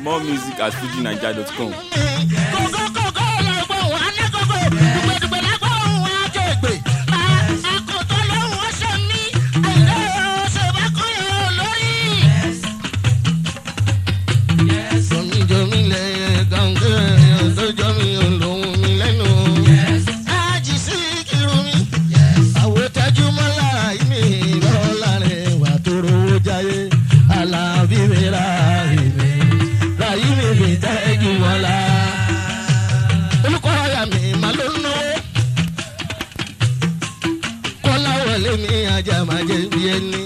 more music at fujinaija.com. kókókókó lọ́gbọ̀n wà ní kókó dùgbẹ̀dùgbẹ̀ lágbọ̀n wà jẹ̀gbẹ̀. àkótó lóhùn ọ̀sẹ̀ mi àìlè ọ̀sẹ̀ bá kọ́ yẹn lórí. Omijomi lẹ gàngẹ́ ọ̀dọ́jọ́ mi olóhùn mi lẹ́nu. Ájì sí kírun mi. Àwòtájú mọ́lá ìmí lọ́la rẹ̀ wà tó rówó jáyé. Alábí mi ra ìmí. Ràyí mi fi tẹ́jú mọ́lá. Olùkọ́ ọ̀yà mi máa ló ná. Kọ́lá wọlé mi ajá máa jẹ bí ẹni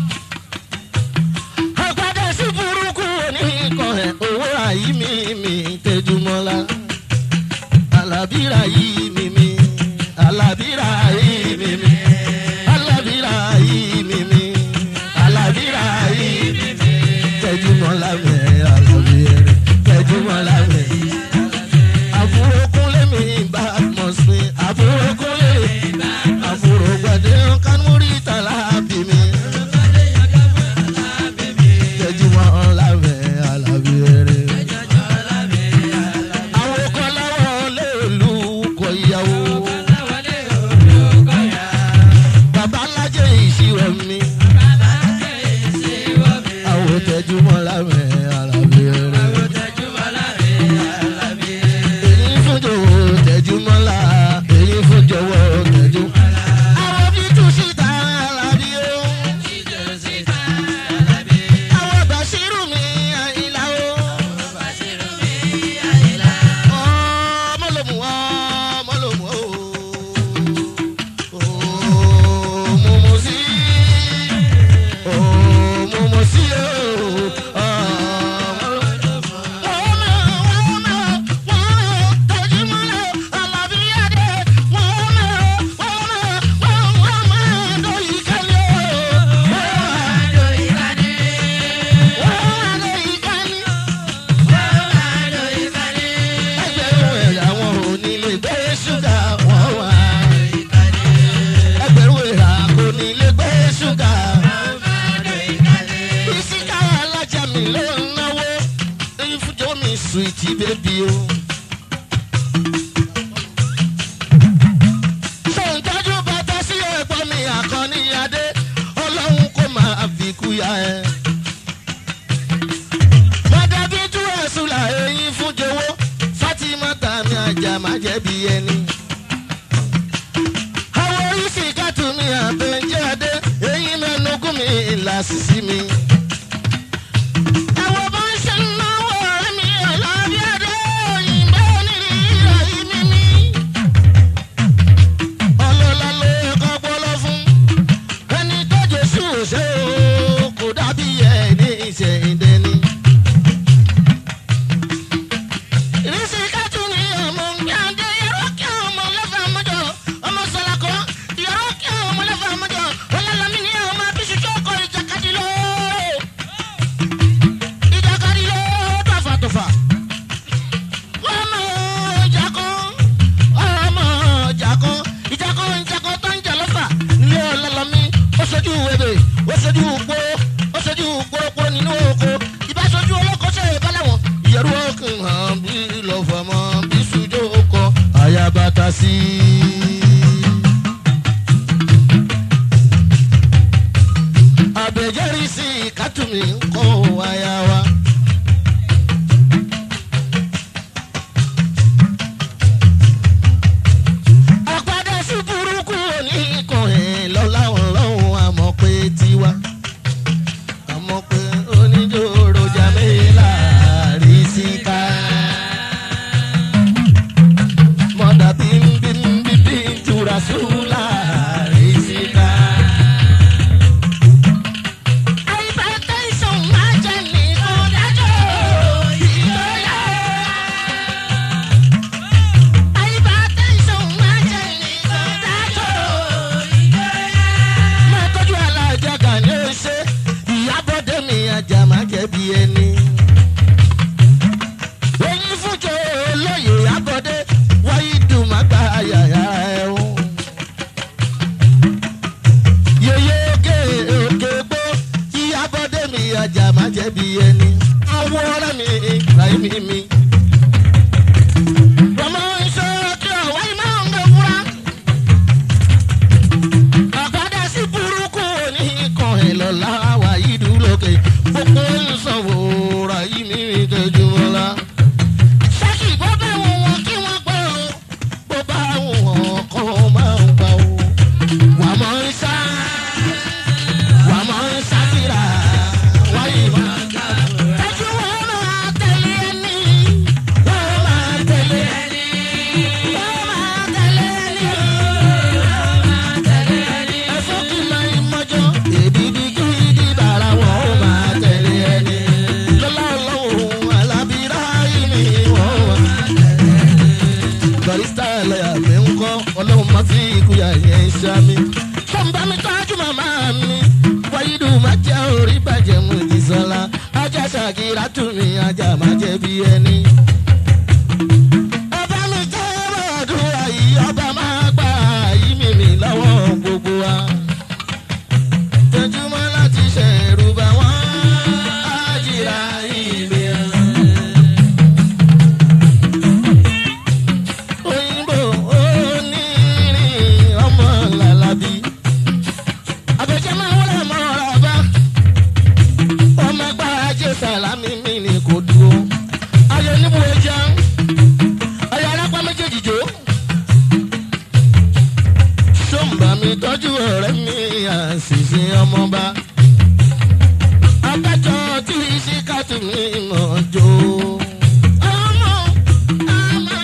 àgbàdo sí burúkú oníkan ẹ̀ owó àyí mi mi tẹjúmọ́lá alábìrà yìí mi mi alábìrà yìí mi mi alábìrà yìí mi mi alábìrà yìí mi mi tẹjúmọ́lá mi alábìrà tẹjúmọ́lá mi. àfúrókúnlé mi bá mọ̀ sí àfúrókúnlé àfúrógbàdé kánúrí tàlà bí mi tẹjúmọ́ lábẹ́ alábẹ́rẹ́. àwọn kan láwọn lè lù kọ ìyàwó. bàbá alájẹ ìṣirò mi. àwọn tẹjúmọ́ lábẹ́ alábẹ́rẹ́. èyí fún jọ̀wọ́ tẹjúmọ́ la èyí fún jọ̀wọ́ tẹjú. àwọn bí tù síta alábí o àwọn bàṣírù mi àyìnlá o. ọmọ ló mú ọmọ ló mú o. mo mú sí mo mú sí o. ọmọ ló mú. wọ́n mọ̀ wọ́n mọ̀ wọ́n tọ́jú mọ́lẹ̀ alábíyáde wọ́n mọ̀ wọ́n mọ̀ wọ́n mọ̀ lóyún kálẹ̀ o. ẹgbẹ̀rún ẹ̀yà wọn ò ní lè gbé ṣúgà wọn wá. ẹgbẹ̀rún ẹ̀yà kò ní lè gbé ṣúgà. bísíkà alájà mi ló ń náwó ìfújọ́ mi sùìtì bébí o. ṣòǹtọ́jú bàtà sí ẹ̀gbọ́n mi àkànní adé ọlọ́run kò máa fi kú ya ẹ. Mọ̀dàbí tú ẹ̀sùn là eyín fún jowó. Fátímà tàmí àjà má jẹ̀bi ẹni. Àwọn oríṣi kàtú mi àbẹ̀jẹ́ adé. Eyín mẹ́nugún mi ìlà sísí mi. Àwọn bá ń ṣe náwó ọ̀rẹ́ mi ọ̀làbí adé. Òyìnbó onírìí ìrọ̀yìn mímí. Ọlọ́lá ló yẹ kọ́ gbọ́lọ́ fún. Ẹni tó Jésù ṣe o, kò dàbí ẹni ìṣẹ̀yìndẹ́ni. ìrísí kátó ni ọmọ gbàdé yọrọ kí ọmọ lẹfà mọjọ ọmọ sọlakọ yọrọ kí ọmọ lẹfà mọjọ ọlọlọmí ni ọmọ abisu tó kọ ìjàkadì lọ ìjàkadì lọ tọfàtọfà ọmọ ìjàkọ ọmọ ìjàkọ ìjàkọ ìjàkọ tó ń jà lọfà nílé ọlọlọmí ó sojú wẹbẹ ó sojú gbó ó sojú gbórógbó nínú oko ìbáṣojú olókoṣe ìbálẹ̀wọ̀n ìyẹ̀rù ọkàn hàn bí lọ́fọ̀mọ́ bí sùjó kọ àyàbàtà sí i. àbẹ̀jẹ́rì sí kátùmí ń kọ́ wáyà wa. àpàdé sí burúkú oníkan ẹ̀ lọ́láwọ̀n lọ́hùn àmọ́ pé tiwa àmọ́ pé oníjòrò jàmílà rí síta. mọ̀dà bímbím ráyé mi mi. Ọmọ iṣẹ́ kí ọ̀wá yìí máa ń gbé fúra. Àgbàdá sí burúkú ní kan ẹ̀ lọ́la wà yìí dúró lókè. Gbogbo ń sanwó ráyé mi mi tẹ́jú mọ́lá. Ṣáàkì bó bá wù wọ́n kí wọ́n gbọ́ o. Bó bá wù wọ́n kọ́ máa ń gbà o. Wà mọ́ ń sá. Wà mọ́ ń sá kíra. Wáyé máa gbà. Tẹ́jú wọn máa tẹ̀lé ẹni. Wọ́n máa tẹ̀lé ẹni. Wọ́n máa tẹ̀lé ẹni. Ẹ̀fọ́ kì máa ń mọ́jọ́. Èdìdì gidi bàrà wọ́n máa tẹ̀lé ẹni. Lọ́lá ọlọ́run alábìrá yìí ni wọ́n máa barista lọ́yà mi ń kọ́ ọlọ́run má fi ikú yà yẹn ṣámi. fọ́nbà mi tọ́jú màmá mi wáyídù má jẹ́ orí bàjẹ́ mu ní sọ́la ajá ṣàkírà tún mi ajá má jẹ́ bí ẹni. ọba mi jẹ́ ọ̀dúnrà yìí ọba máa gbà yí mímì lọ́wọ́ gbogbo wa. tẹjúmọ́ láti ṣẹ̀rù bá wọn ájìrà ìgbéra. òyìnbó onírin ọmọ làlábí. àbẹ̀jẹ̀ máa wọlé mọ́ ọ̀rọ̀ bá. ọmọ ẹgbẹ́ ajé sàlámì mi ni kò dúró. ayọ̀ níbo ẹja ayọ̀ arápá méjèèjì jò. sọ́mbà mi tọ́jú ọ̀rẹ́ mi àṣìṣe ọmọba. abájọ tí síkàtù mi mọ̀ jò. ọmọ ọmọ.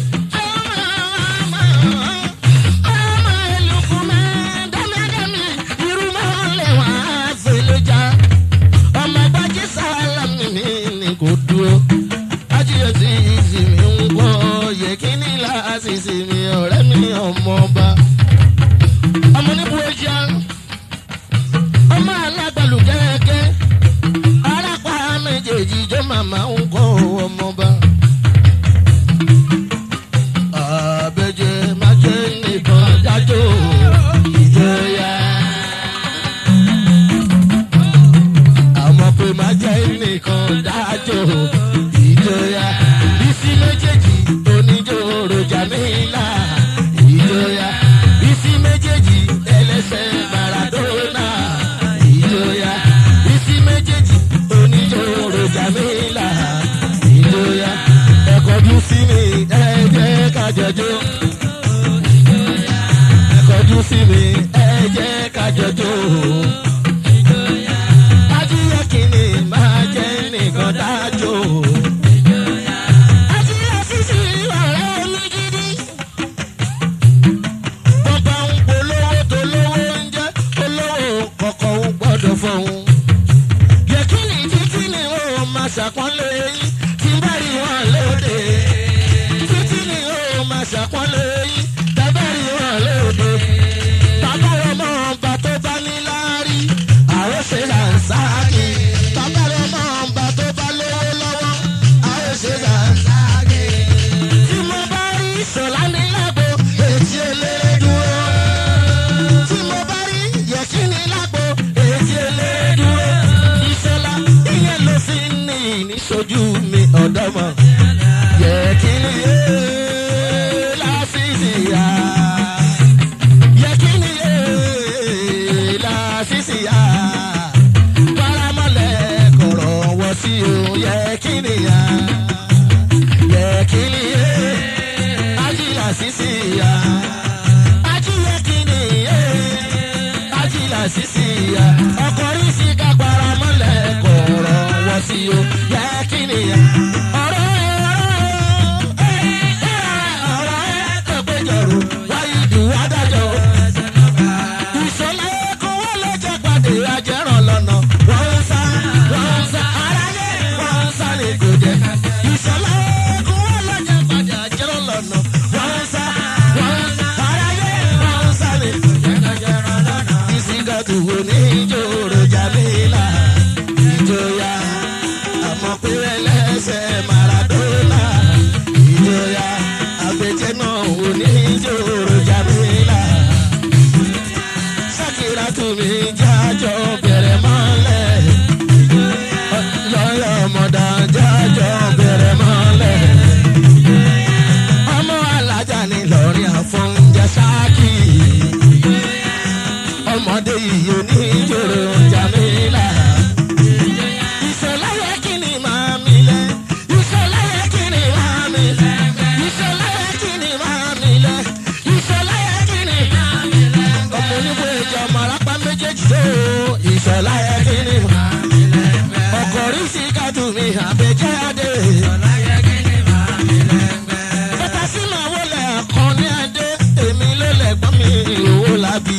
Màmá ń kọ́ ọmọba àbẹ̀jẹ̀ máa jẹ́ nìkan dájọ́ ìjọya. àmọ́ pé máa jẹ́ nìkan dájọ́ ìjọya. bísí méjèèjì oníjó rojà mílà ìjọya. bísí méjèèjì ẹlẹ́sẹ̀ maradona ìjọya. bísí méjèèjì oníjó rojà mílà ìjọya. ẹ̀kọ́jú sí mi ẹ jẹ́ ká jọjọ́. ẹ̀kọ́jú sí mi ẹ jẹ́ ká jọjọ́. ajíyẹ kìíní máa jẹ́ nìkan dájọ́. ajíyẹ sísì ọ̀rẹ́ mi gidi. bọ́bá ń polówó tó lówó ń jẹ́ olówó kọ̀ọ̀kan ń gbọ́dọ̀ fọ̀hún yẹkìnì títí ni ó máa ṣàpọ́nlé yín tí bá rí wọn lóde. títí ni ó máa ṣàpọ́nlé yín tí bá rí wọn lóde. bàbá ọmọ ọba tó bá ní láárí àwọn ṣe là ń sáàkì. bàbá ọmọ ọba tó bá lówó lọ́wọ́ àwọn ṣe là ń sáàkì. tí mo bá rí ìṣọ̀lá ní lágbo ètí eléré dúró. tí mo bá rí yẹkìnì lágbo ètí eléré dúró. ìṣọ̀lá ìyẹn ló fi ń ní ìníṣojú mi ọ̀dọ́mọ. yẹkìnì yé lásìsì yá. yẹkìnì yé lásìsì yá. paramọ́lẹ̀ kọ̀rọ̀ wọ sí o yẹkìnì yá. yẹkìnì yé ajílà sísì yá. ajílẹ̀ kìnì yé ajílà sísì yá. ọkùnrin sí ká paramọ́lẹ̀ kọ̀rọ̀ wọ sí o yẹkìnì yá. ọ̀rọ̀ àbẹ̀jáde. bàtà sí màá wọlé àkànní adé èmi ló lẹ̀gbọ́n mi owó làbí.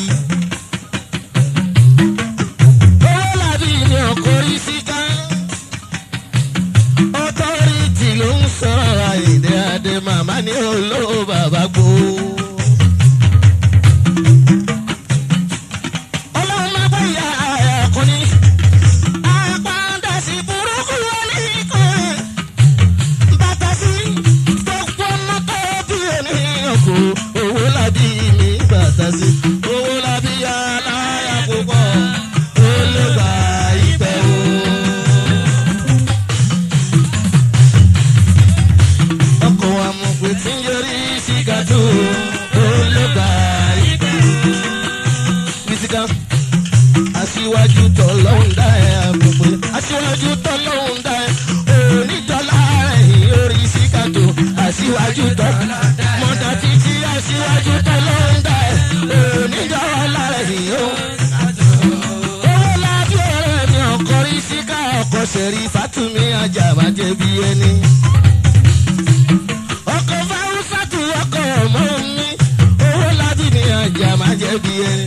owó làbí ni ọkọ̀ rí síká. ọtọ́rìtì ló ń sọ̀rọ̀ àyèdè adé màmá ní olówó bàbá gbó. ọlọ́run máa gbé ìyá ẹ̀kúnni. àpáńdà sí burúkú wọlé kan bàtà sí gbogbo ọmọ tó bí ènìyàn kò owó làbí mi bàtà sí owó làbí aláya púpọ̀ ó lè gbà ìpẹ́ o. ọkọ̀ amọ̀pẹ tí ń yọrí sí gàdú ó lè gbà ìpẹ́ o. mísíkà aṣíwájú tọ́lọ́hún dá ẹ̀ àgbègbè aṣíwájú tọ́lọ́hún dá ẹ̀ onídọ́là ẹ̀yìn orí síkàtó aṣíwájú tọ́ mọ́tà títí aṣíwájú tọ́lọ́hún dá ẹ̀ onídọ́là ẹ̀yìn o. owó lábí ọ̀rẹ́ mi ọkọ̀ rí síkà ọkọ̀ ṣẹ̀rí fátúmí ajá má jẹ̀bi ẹni. ọkọ̀ fáwùsàtù ọkọ̀ ọmọ mi owó lábí ni ajá má jẹ̀bi ẹni.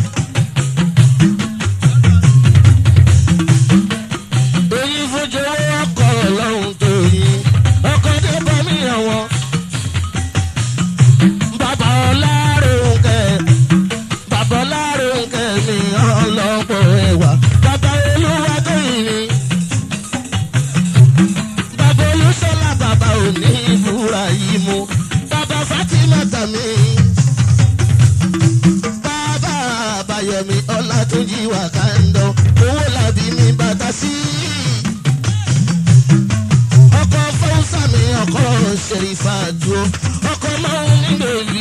èyí fojú ọkọ̀ ọlọ́run tó yín ọkọ̀ dé bọ́ mí ọ̀wọ́. bàbá ọláròǹkẹ́ bàbá ọláròǹkẹ́ mi ọlọ́pọ̀ ẹ̀wà bàbá olúwa tó yìn mí. bàbá olúṣọlá bàbá òní ìbúra yìí mú bàbá fatima tàmí. bàbá àbáyọmí ọlátúnjì wà kándọ owó làbí mi bàtà sí i ọkọ fọwọ́sà mi ọkọ ṣèrífà dúró ọkọ máa ń nílò rí.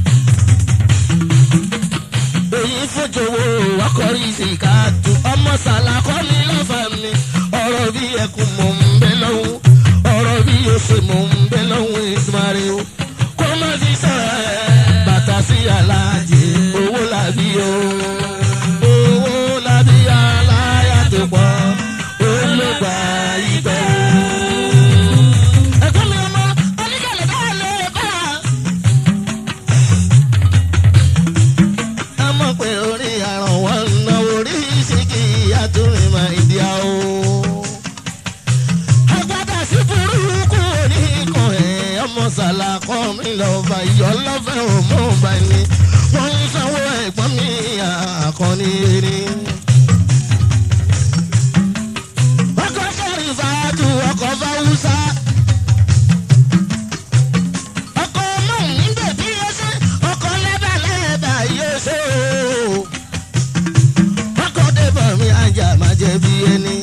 èyí fojòwò ọkọ rí sìkà tù ọmọ sàlàkọ́ mi lọ́fà mi ọ̀rọ̀ bí ẹkùn mò ń bẹ lọ́wọ́ ọ̀rọ̀ bí oṣù mò ń bẹ lọ́wọ́ ìsúmárì o kó má fi sọ̀rọ̀ ẹ̀ bàtà sí aláàjì owó làbí o owó làbí aláyà tó pọ̀ olùgbà ibẹ̀ o ẹ̀gbọ́n mi ọmọ oníkàlẹ̀ bá lè bá. a mọ̀ pé orí àrùn wọn ń ná orí ìsìnkì àtúrin máa ń di àwọ̀. agbada sí burúkú oníkan ẹ̀ ọmọ sàlàkọ́ mi lọ́ba ìyọ́ lọ́fẹ̀ òmò bá ní. wọ́n ń sanwó ẹ̀gbọ́n mi àkànní erin. ọkọ̀ sọ̀rọ̀ ìfàdù ọkọ̀ fáwùsà. ọkọ̀ ọmọ mi bèbí ẹsẹ̀ ọkọ̀ lẹ́bà lẹ́bà yóò ṣe o. ọkọ̀ débọ̀ mi ajá má jẹ̀bi ẹni.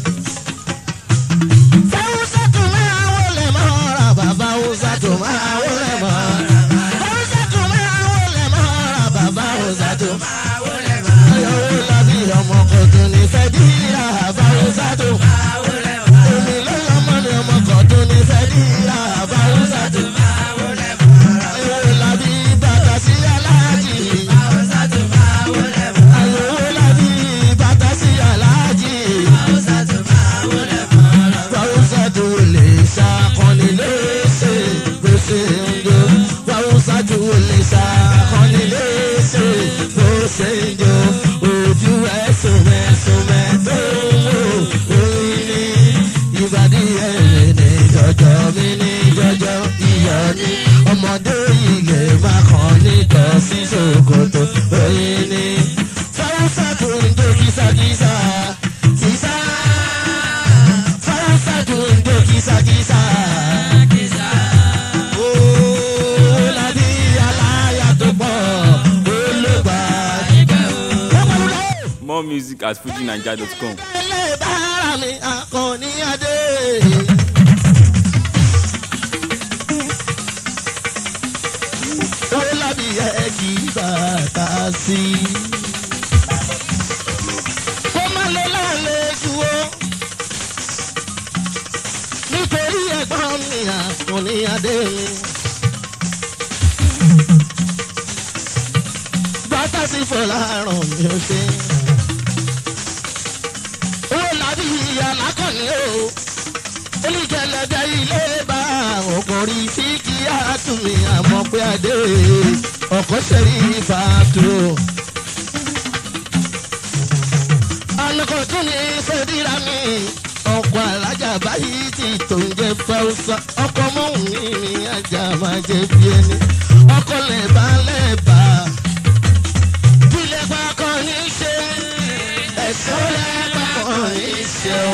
fáwùsà tó máa wọlé mọ́ ra bàbá fáwùsà tó máa wọlé mọ́. fáwùsà tó máa wọlé mọ́ ra bàbá fáwùsà tó máa wọlé mọ́. ayọ̀wò lábí ọmọ kan tó ní fẹ́ bí ra fáwùsà tó máa wọlé mọ́. èmi ló lọ́mọ ni ọmọ kan tó ní fẹ́ bí ra fáwùsà tó máa wọlé mọ́. ayọ̀wò lábí bàtà sí aláàjì. fáwùsà tó máa wọlé mọ́. ayọ̀wò lábí bàtà sí aláàjì. fáwùsà tó máa wọlé mọ́. fáwùsà tó lè ṣàkọni léṣe bó ṣe ń jó. fáwùsà tó lè ṣàkọni léṣe bó ṣe ń jó. ojú ẹ̀sùn mẹ́sùn mẹ́tò wò oyin ní ìbàdí ẹ̀rẹ̀ ní jọjọ mi ní jọjọ iyọ̀ ní ọmọdé ilé má kàn nítọ́ sí ṣòkòtò oyin ní fáwùsà tó ń jó kìsàkìsà kìsà fáwùsà tó ń jó kìsàkìsà. Ooo, làbí aláya tó pọ̀, olùgbà ìgbẹ́ o. Ó pẹ̀lú lọ́wọ́ More music at fujinaija.com. ẹlẹ́bàárà mi akọni adé. owó lábì ẹ kì í bàtà sí i. kó má lọ lálejò o. nítorí ẹ̀gbọ́n mi akọni adé mi. bàtà sí fọláràn mi ò ṣe owó làbí ìyá lákànní o gẹ́lẹ́dẹ́ ilé bá ọkùnrin tí kì í àtúnmí àmọ́ pé adé ọkọ̀ sẹ́rí fàtó. alùpùpù tún ní fẹ́díra mi ọkọ̀ alájà báyìí ti tó ń jẹ fáwùsà ọkọ̀ mọ́hùn mi ní ajá máa jẹ bí ẹni ọkọ̀ lẹ́bàá lẹ́bàá bílẹ̀ pa kàn ní ṣe ẹ̀sọ́ lẹ́bàá kàn ní ṣe o.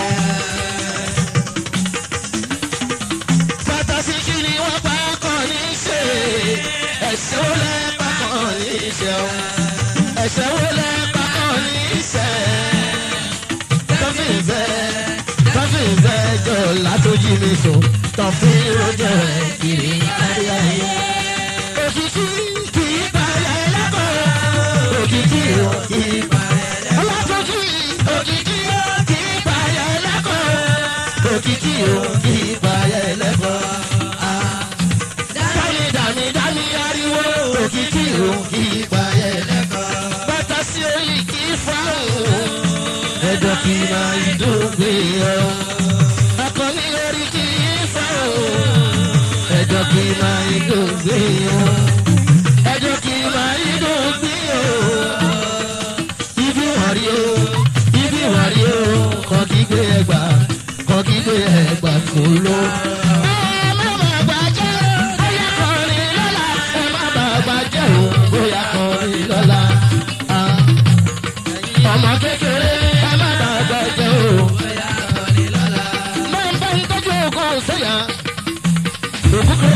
fantasi kí ni wọ́n bá kàn ní ṣe ẹ̀sọ́ lẹ́bàá kàn ní ṣe o. ẹ̀sẹ̀ wo lẹ́bàá kàn ní ṣe tọ́fìfẹ́ tọ́fìfẹ́ jọ látọ́jú mi sùn tọ́fì rojọ́ ẹ̀ kiri kárí ayé. òkìkí kì í balẹ̀ lẹ́kọ̀ọ́ òkìkí ò kì í balẹ̀ lẹ́kọ̀ọ́. ọlọ́tọ́jú òkìkí ò kì í balẹ̀ lẹ́kọ̀ọ́ òkìkí ò kì í balẹ̀ lẹ́kọ̀ọ́. dání dání dání ariwo òkìkí ò kì í balẹ̀ lẹ́kọ̀ọ́. bàtà sí orí kì í fáwọn ẹjọ́ kì í máa ìdógbé ọ. akọni orí kì í fẹ́ o. ẹjọ́ kì í máa ìdógbé ọ. ẹjọ́ kì í máa ìdógbé ọ. ibi wọ̀n rí o ibi wọ̀n rí o kọ́ kí gbé ẹgbà kọ́ kí gbé ẹgbà kó lọ. ẹ má bàa gbàjẹ́ bóyá kọrin lọ́la ẹ má bàa gbàjẹ́ o bóyá kọrin lọ́la. Ah ọmọ kékeré ẹ má dàgbà jẹ o. máa ń bá ń tọ́jú ogun sẹ́yà. òkúkọ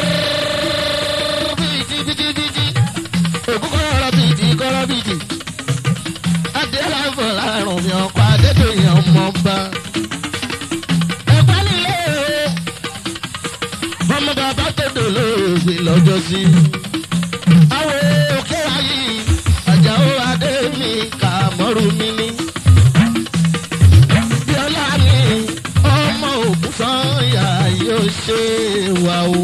bìtì bìtì bìtì òkúkọ ọ̀rọ̀ bìtì kọ́rọ̀ bìtì. adé láǹfọ̀ láàrùn mi ọkọ̀ adédèyàn ọmọ bá. ẹ̀pá nílé o. ọmọ bàbá tó dolóògbé lọ́jọ́ sí. àwọn òkè ayé àjàó adé mi kà mọ́rù mi ní. Bíọ́lá ni ọmọ ògùn sọ́yà yóò ṣe wà o.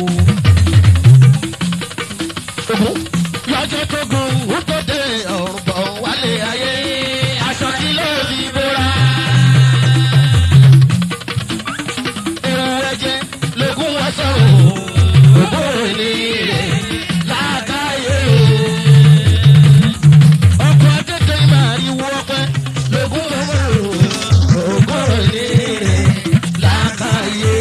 Ògùn lọ́jọ́ tó gun ó tó dé ọ̀rùn bọ̀ wálé ayé aṣọ kí ló fi bóra. Èrò ẹ̀jẹ̀ lógún wọ́n sọ̀rọ̀ ògbó ní rẹ̀ láàkáyé o ọkọ̀ akẹ́kẹ́ máa rí wọ́ pẹ́ lógún lọ́wọ́ ògùn òní rẹ̀ lákàyè.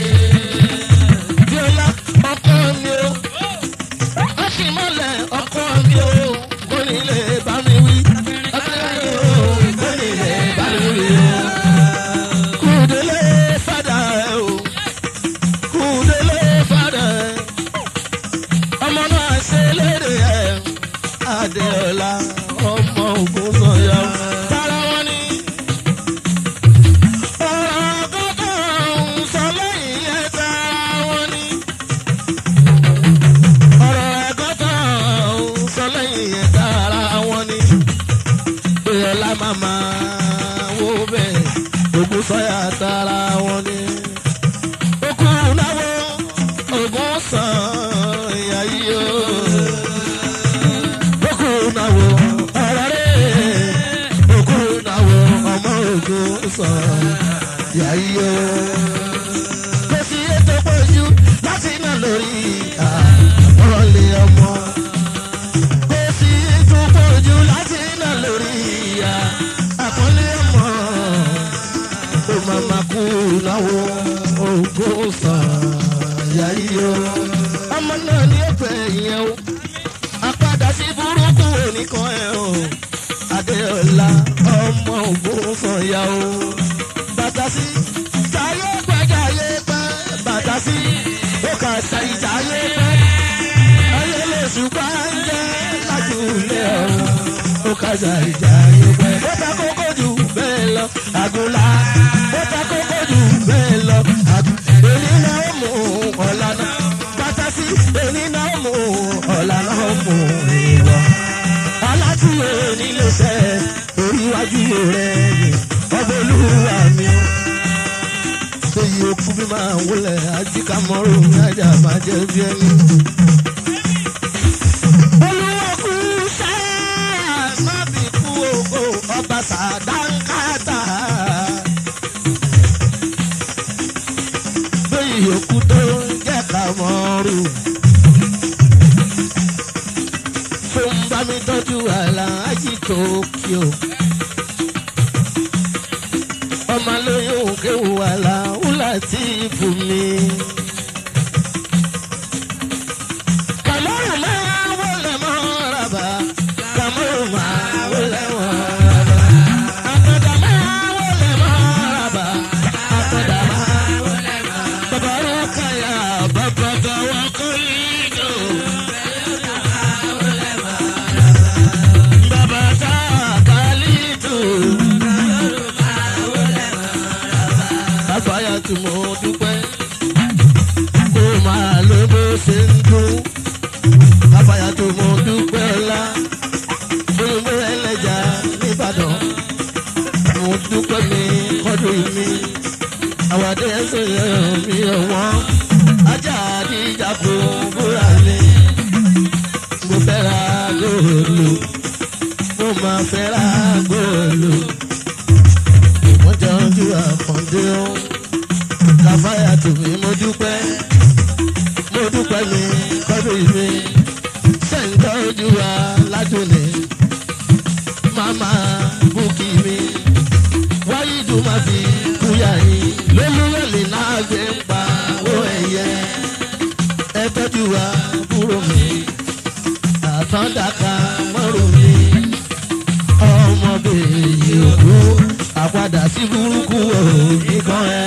Bíọ́lá ọkọ mi o, ó sì mọ́lẹ̀ ọkọ mi o, kò ní lè bá mi wí. Ọkọ mi o, kò ní lè bá mi wí o. Kùdélé fàdà ẹ̀ o, kùdélé fàdà ẹ̀. Ọmọ náà ṣe léde ẹ̀ adéọlá ọmọ ogun sọyà tara wọn ni. ọ̀rọ̀ kọ́kọ́ ń sọ lẹ́yìn ẹ̀ tara wọn ni. ọ̀rọ̀ ẹ̀kọ́kọ́ ń sọ lẹ́yìn ẹ̀ tara wọn ni. adéọlá màmá wo bẹ́ẹ̀ ogun sọyà tara wọn ni. okùn náwó ogun sàn ìyá yìí o okunawo ọ̀rọ̀rẹ́ okunawo ọmọ ogun sọ yàyíyó. kò sí ètò pọ̀jù láti iná lórí àbọ̀lé ọmọ. kò sí ètò pọ̀jù láti iná lórí àbọ̀lé ọmọ. ó máa ma kú náwó ogun sọ yàyíyó. ọmọ náà ní ẹ̀fẹ̀ yẹn o apadà sí burúkú oníkan ẹ̀ o adéọlá ọmọ ògùn sọ̀yà o bàtà sí táyé gbàjà yé pẹ́ bàtà sí ó kà ṣàìjà yé pẹ́ ayé lè ṣùgbọ́n ń jẹ́ lájúlé ọ̀run ó kà ṣàìjà yé pẹ́ ó ta kókó jù bẹ́ẹ̀ lọ àgùnlá ó ta kókó jù bẹ́ẹ̀ lọ àgùnlá èyí náà ó mú ọ̀la náà bàtà sí èyí náà ó mú ọ̀la náà ó mú ìwọ. alátìyẹ nílé sẹ́ orí iwájú rẹ̀ ni ọba olúwa mi o. Sèyí okú bí máa wọlé ajíkà mọ́rò ní ajá máa jẹ́ bí ẹni. Olúwa kú sáà má bí kú ògo ọba sàdánkátà. yòókù tó jẹ́ ká mọ́rù. fún bá mi tọ́jú aláàjì tókíò. ọmọ lóyún kéwù aláwùlà tí fún mi. kàmọ́rù máa wọlé mọ́ rábà kàmọ́rù máa wọlé mọ́ rábà. àtọ̀dá máa wọlé mọ́ rábà àtọ̀dá máa wọlé mọ́ rábà. bàbá rẹ̀ kàyà bàbá gàwọ́ kọ́ lídò. bàbá tá a kà lídò. àbáyá tí mo dúpẹ́ kó máa ló bó ṣe ń dún àbáyá tí mo dúpẹ́ ńlá olùgbé ẹlẹ́jà nìbàdàn mo dúpẹ́ mi kọ́dún mi àwàdé ẹsẹ̀ mi ọ̀wọ́n ajá àdìjà kò búra mi mo fẹ́ ra góòlù mo máa fẹ́ ra góòlù mo jẹ́ ojú àkàndé ó kàfáyà tù mí mo dúpẹ́ mo dúpẹ́ mi kọ́dún mi sẹ́ńtọ́ ojú wa ládùnní màmá búkì mi wáyé dùn má fi kúyà yín lólúwẹ̀lì náà gbé ń pa owó ẹ̀yẹ ẹ tọ́jú wa búrò mi àtọ́ndàkà mọ́rò mi ọmọbìnrin òkú àpadà sí burúkú òní kan ẹ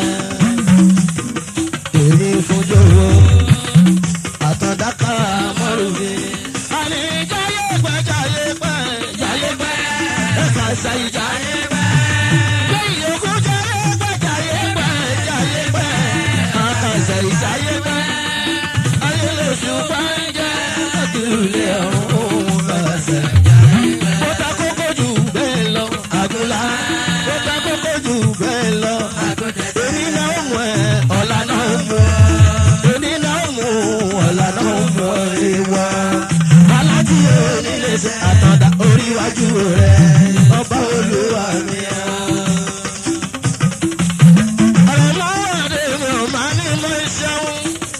èmi fojúro àtọ́ndàkà mọ́rò mi. àní jáyé pẹ́ jáyé pẹ́ jáyé pẹ́ ẹ̀ka ṣayí jáyé pẹ́. lẹ́yìn òkú jáyé pẹ́ jáyé pẹ́ jáyé pẹ́ ẹ̀ka ṣayí jáyé pẹ́. ayé lè ṣùgbọ́n ń jẹ́ àtúlẹ̀ ọ̀hún kàṣẹ. Ó ta kókó jù bẹ́ẹ̀ lọ, àgùnlá. Ó ta kókó jù bẹ́ẹ̀ lọ. Èmi náà ó mú ẹ, ọ̀la náà ó mú ẹ. Èmi náà ó mú, ọ̀la náà ó mú ẹ ìwọ. Alájí onílé ṣe àtọ̀dá orí iwájú rẹ̀. Ọba olúwa mi ẹ̀. Ọ̀rọ̀ máa wà dé mi ò máa ní mọ́ ìṣẹ́wó.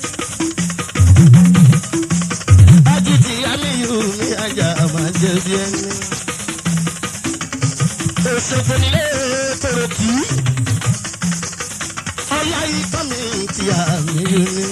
Ajiti amiyu mi aja máa jẹ bí ẹni. Òṣèpò nílé tòrò kì í. Ọlá ikọ́ mi ti àmìyù ni.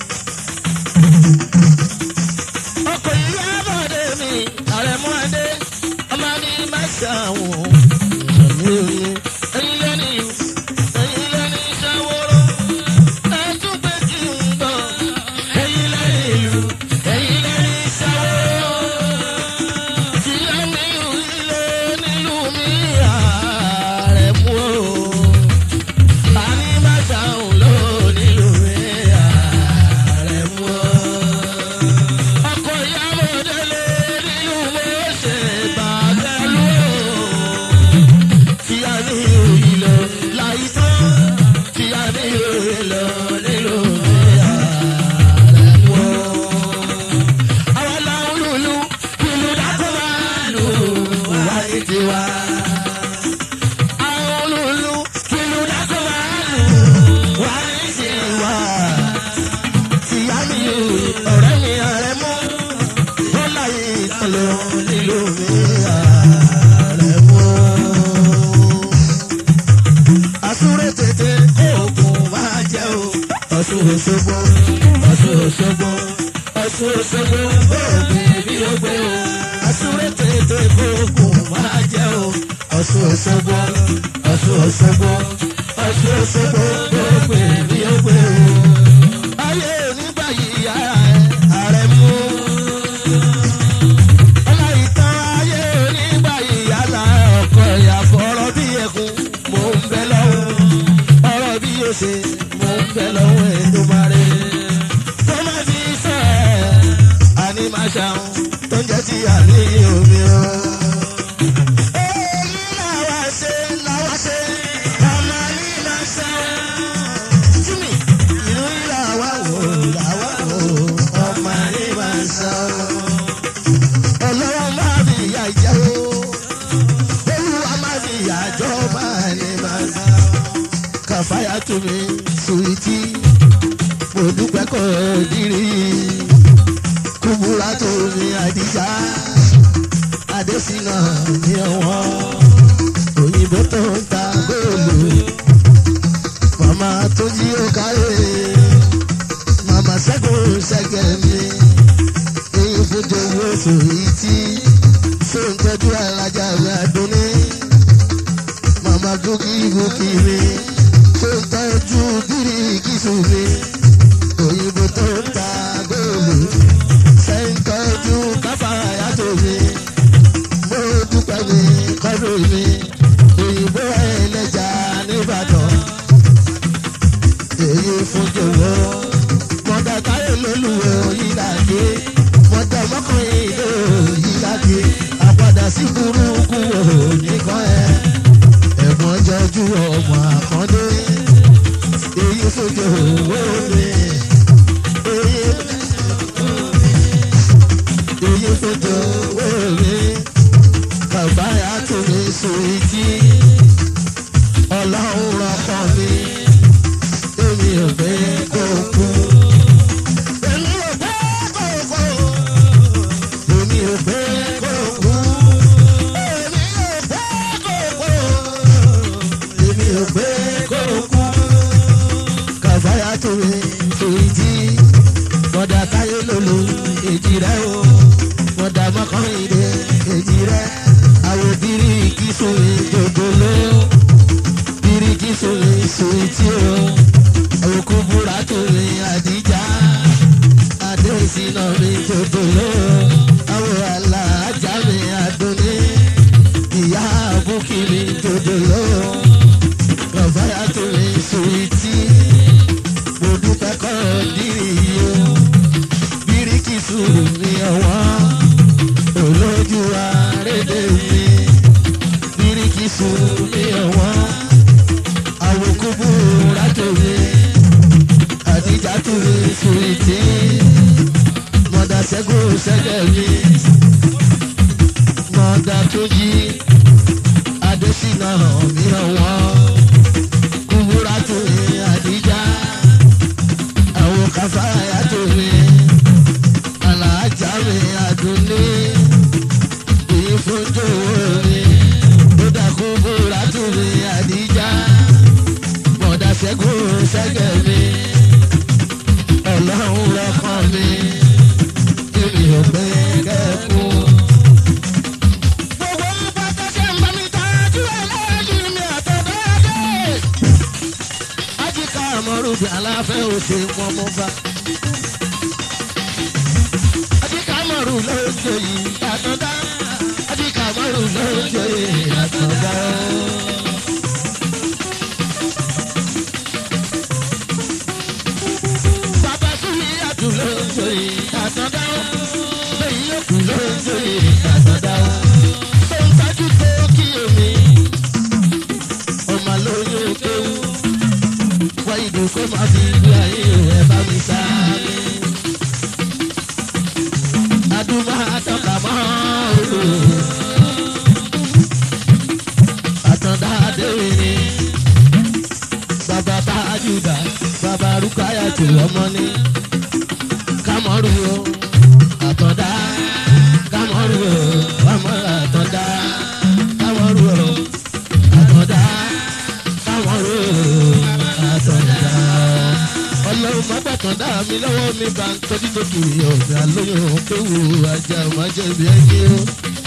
Ọkọ̀ ìyá bọ̀dé mi, àrẹ̀mú adé, ọmọ ní má ṣàwọn àmìyù ni. Ẹyin lẹ́ni, ẹyin lẹ́ni ṣàwòrán. Ẹ tún pé kí n gbọ́. Ẹyin lẹ́ni ìlú, ẹyin lẹ́ni ṣàwòrán. Tí ẹni ilé nílùú mi àrẹ̀mú o. Àní má ṣàwọn ló nílùú mi àrẹ̀mú o. Ọkọ̀ ìyàwó délé nínú mo ṣe bàgẹ́lú o. Tí a ní òyìn lọ láyé tán. Tí a ní òyìn lọ nínú mi àrẹ̀mú o. Àwọn làwọn lùlù ìlú dákọ̀ máa lù wá ní tiwa. Àwọn lùlù ìlú dákọ̀ máa lù wá ní tiwa. Tìyá mi ọ̀rẹ́ mi ọ̀rẹ́ mú. Ó láyé ìtọ́lọ nílò mi ọ̀rẹ́ mú. Àsúré tètè oògùn máa jẹ́ o. Ọ̀ṣun Òṣogbo, Ọ̀ṣun Òṣogbo, Ọ̀ṣun Òṣogbo, oògùn bí ó gbé o. Àsúré tètè oògùn máa jẹ́ o. Ọ̀ṣun Òṣogbo, Ọ̀ṣun Òṣogbo, Ọ̀ṣun Òṣogbo, oògùn bí ó gbé o. Ayé onígbà yìí ara ẹ̀ ààrẹ mú. Ọláìtàn ayé onígbà yìí yálà ọkọ̀ ìyàfọ̀ ọ̀rọ̀ bí ẹkùn mò ń bẹ lọ́wọ́. Ọ̀rọ̀ bí yóò ṣe mò ń bẹ lọ́wọ́ Èdùmàrè. Tó má fi sọ ẹ̀ àní máa ṣàwọn tó ń jẹ́ ti àní omi o. Èyí làwa ṣe làwa ṣe ọmọ ní máa ṣàwọn. Jimmy, ìlú làwa wò làwa wò ọmọ ní máa ṣàwọn. Ọlọ́wọ́ máa fi ìyá ìjẹ́ o. Olúwa máa fi ìyá jọ máa ní máa ṣàwọn. Kàfáyà tó mi sùwìtì. mo dúpẹ́ kọ́ dírí kúbúrà tó mi àdìjá adésínà ní ọwọ́ òyìnbó tó ń ta góòlù màmá tó jí ó kárẹ̀ màmá ṣẹ́gun ṣẹ́gẹ̀ mi èyí fojú owó sòrí tí ṣé ń tọ́jú alájà mi àdúní màmá gòkì gòkì mi ṣé ń tọ́jú bírí kìsù mi òyìnbó tó ń ta góòlù ṣé ń tọ́jú káfáyà tó mi mo dúpẹ́ mi kọ́dọ̀ mi òyìnbó ẹlẹ́jà nìbàdàn èyí fún jòwó mọ̀dà táyé lólùwẹ̀ òyìnláde mọ̀dà mọ́kànlélẹ́ ìlú òyìnláde àpàdà sí burúkú òníkan ẹ̀ ẹ̀gbọ́n jọjú ọmọ àkàndé èyí fún jòwó mi èyí èyí fún jòwó mi bàbá àtúnmí sùwìtì ọlọ́run rọ̀kọ̀ mi èmi ò fẹ́ kó kú. èmi ò fẹ́ kó kú. èmi ò fẹ́ kó kú. èmi ò fẹ́ kó kú. èmi ò fẹ́ kó kú. kàbá àtúnmí sùwìtì mọ̀dà táyé lòlò èjì rẹ̀ o mọ̀dà mọ́kànlélẹ́ èjì rẹ̀ àwọn bíríkì sórí jòjòló bíríkì sórí sùwìtì o òkú búra tó rí àdíjà adéṣínà mi jòjòló àwọn aláàjà mi àdóní ìyá àbúkì mi jòjòló rọ̀báyà tó rí sùwìtì mo dúpẹ́ kọ́ dírì o bíríkì sùúrù mi ọ̀wọ́n olójú àrédè mi bíríkì sùúrù mi ọ̀wọ́n àwòkúbù rájòwe àdìjà tó mi sùwìtì mọ̀dà ṣẹ́gun ṣẹ́gẹ̀ mi mọ̀dà tó yí adésínà mi ọ̀wọ́n kúbúrà tó mi àdìjà àwọn káfáyà tó mi alájà mi àdúní èyí fún jòwó mi ó dàkú búra tó mi àdìjà mọ̀dà ṣẹ́gun ṣẹ́gẹ̀ mi ọlọ́run lọ́kàn mi èmi ò pé kẹ́kù. gbogbo pátá ṣe ń bá mi tọ́jú ẹlẹ́yìn mi àtọ̀dọ́dẹ́. ajíkà àmọ́rùbí aláfẹ́ òsè wọn mọ́ bá. ajíkà àmọ́rù ló ń joyè àtọ̀dá. ajíkà àmọ́rù ló ń joyè àtọ̀dá. bàbá súnmi àdúró joyè àtọ̀dá. lẹ́yìn yòókù ló ń joyè àtọ̀dá. tó ń tajú tó kí omi. ọmọ lóyún kéwú. wá ìdùn kó máa fi gbé ayé ẹ̀ bá mi sáré. adúmọ̀ àtọ́ka mọ́ òru. àtọ̀dá adéwìn ni. bàbá bá àjùdá bàbá rúkáyà tó ọmọ ní. kámọ́rù o àtọ̀dá kámọ́rù o ọmọ àtọ̀dá kámọ́rù o àtọ̀dá kámọ́rù o àtọ̀dá. ọlọ́run má gbàtàn dá mi lọ́wọ́ mi bá ń tọ́jú tó kiri ọ̀gá lóyún kéwù ajá má jẹ̀bi ẹni o.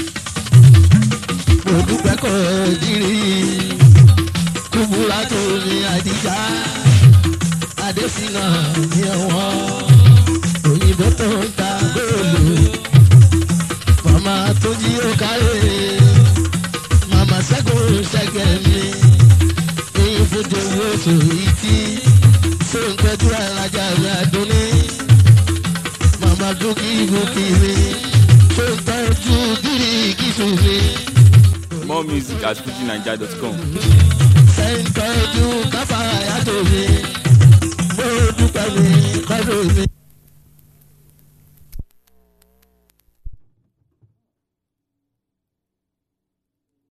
mo dúpẹ́ kọ́ jírí kúbúrà tó ní àdìjá adésínà ní ọwọ́ òyìnbó tó ń ta góòlù màmá tó jí ó kárẹ̀ màmá ṣẹ́gun ṣẹ́gẹ̀ mi èyí fojú owó sòrí tí ṣé ń tọ́jú alájà mi àdúní màmá dúkì gòkì mi ṣé ń tọ́jú gírí kìsù mi More music at fujinaija.com. ṣé ń tọ́jú káfáyà tó mi mo dúpẹ́ mi kọ́dọ̀ mi.